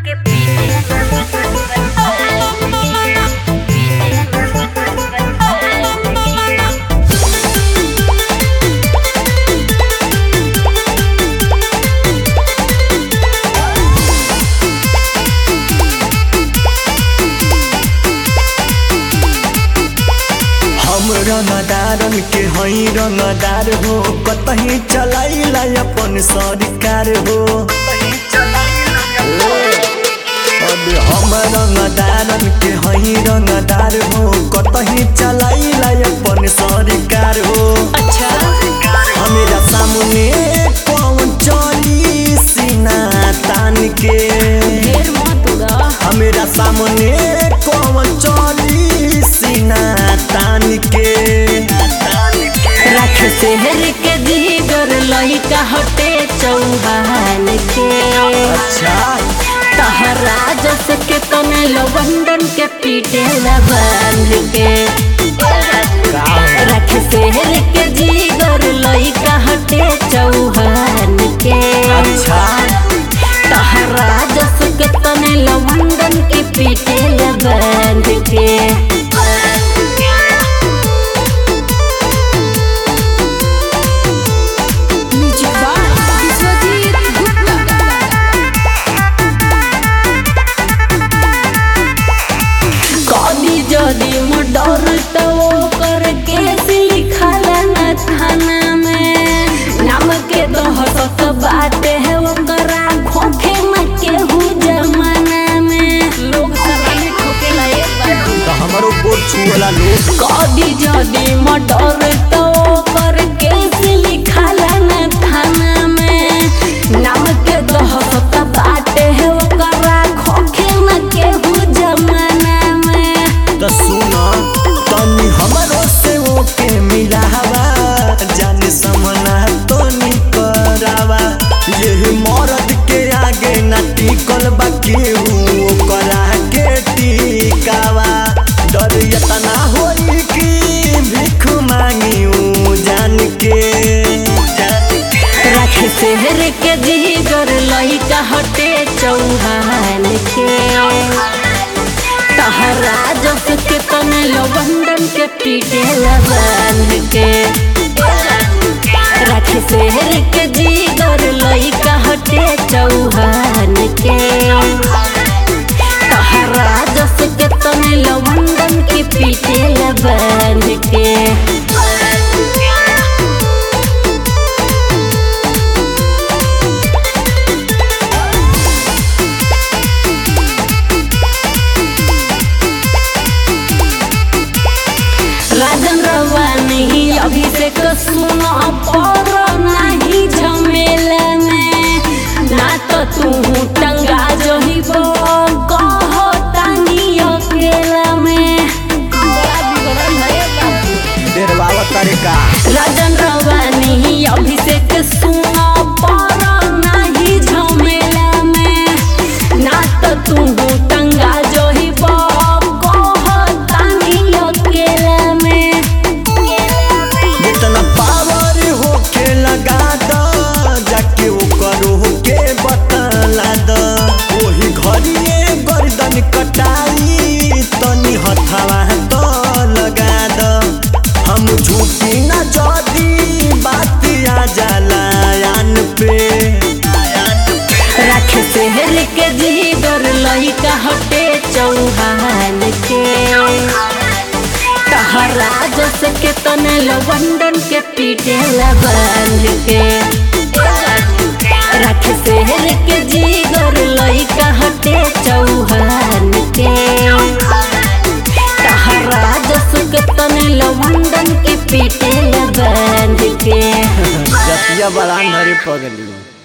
हम रंगदारन के हई रंगदार हो कतही चलाइला अपन सरकार हो अबे हम रंगदारन के हई रंगदार हो कतही चलाइला अपन सरकार हो अच्छा हमेरा सामने कौन चली सीना तान के ढेर मत उड़ा हमेरा सामने कौन चली सीना तान के रख शहर के जीगर लइका हटे चौहान के अच्छा तहरा जस के तने लवंडन के पीटे लबंद के रख शहर के जीगर लइका हटे चौहान के अच्छा तहरा जस के तने लवंडन के पीटे लबंद के म्यूजिक बाय विश्वजीत गुप्ता कभी जदि मर्डर तो ओकर केस लिखल न थाना में नाम के दहशत बाटे है ओकरा खोखे न केहू जमाना में लोग सलामी ठोकेला एक बार तो हमारो बोल छुअला लोग कभी जदि मर्डर तो ओकर केस लिखल न थाना में नाम के दहशत बाटे है ओकरा खोखे न केहू जमाना में तो सुना तनी हमारो से ओके मिलावा जाने समना तो निकरावा ये मरद के आगे ना टिकल बा केहू ओकरा के टिकावा डर इतना होई कि भीख मांगी ऊ जान के रख शहर के जीगर लइका हटे चौहान के तहरा जस के तने लवंडन के पीटे लबंद के रख शहर के जीगर लइका हटे चौहान के तहरा जस के तने लवंडन के पीटे लबंद के राजन रवानी अभिषेक सुनो पर नहीं झमेला में ना तो तू टंगा जही कहो तानी अकेला में बड़ा बिगड़ल है बाबू डेरवावा तरीका राजन रवानी अभिषेक सुनो पर नहीं झमेला में ना तो तू टंगा जही कहो तानी अकेला में जितना पावर होके लगा द जाके ओकर होके बतला द ओही घड़िए गर्दन कटाई तनी हथवा तो लगा द हम झूठी न जदी बात आ जाला यान पे रख शहर के जीगर लइका हटे चौहान के तहरा जस के तने लवंडन के पीटे लबंद के रख शहर के जीगर लइका हटे चौहान के तहरा जस के तने लवंडन के पीटे लबंद के जतिया बड़ा नरे पगली